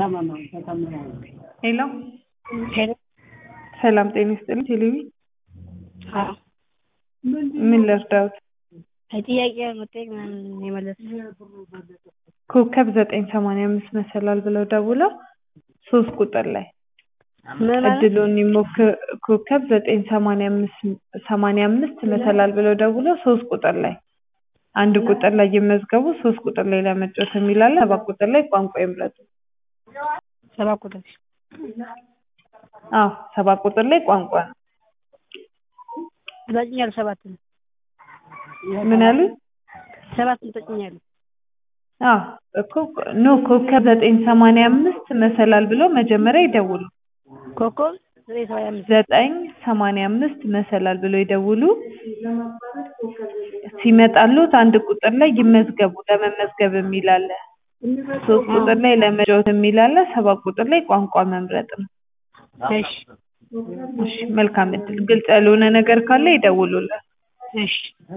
ሄሎ ሄሎ ሰላም ጤና ይስጥልኝ ቴሌቪ አዎ ምን ልርዳዎት ጥያቄ መጠየቅ ምናምን የመለስኩት ኮከብ ዘጠኝ ሰማንያ አምስት መሰላል ብለው ደውለው ሶስት ቁጥር ላይ ምን ማለት እድሉን ይሞክር ኮከብ ዘጠኝ ሰማንያ አምስት ሰማንያ አምስት መሰላል ብለው ደውለው ሶስት ቁጥር ላይ አንድ ቁጥር ላይ ይመዝገቡ ሶስት ቁጥር ላይ ለመጫወት የሚል አለ ሰባት ቁጥር ላይ ቋንቋ ይምረጡ ሰባት ቁጥር አዎ ሰባት ቁጥር ላይ ቋንቋ ነው ትጠጭኛለሽ ሰባት ነው ምን ያሉኝ ሰባት ትጠጭኛለሽ አዎ እኮ ኖ ኮከብ ዘጠኝ ሰማንያ አምስት መሰላል ብለው መጀመሪያ ይደውሉ ኮከብ ዘጠኝ ሰማንያ አምስት ዘጠኝ ሰማንያ አምስት መሰላል ብለው ይደውሉ ሲመጣልዎት አንድ ቁጥር ላይ ይመዝገቡ ለመመዝገብ የሚል አለ ሶስት ቁጥር ላይ ለመጫወት የሚል አለ ሰባት ቁጥር ላይ ቋንቋ መምረጥ ነው እሺ እሺ መልካም እድል ግልጽ ያልሆነ ነገር ካለ ይደውሉልን እሺ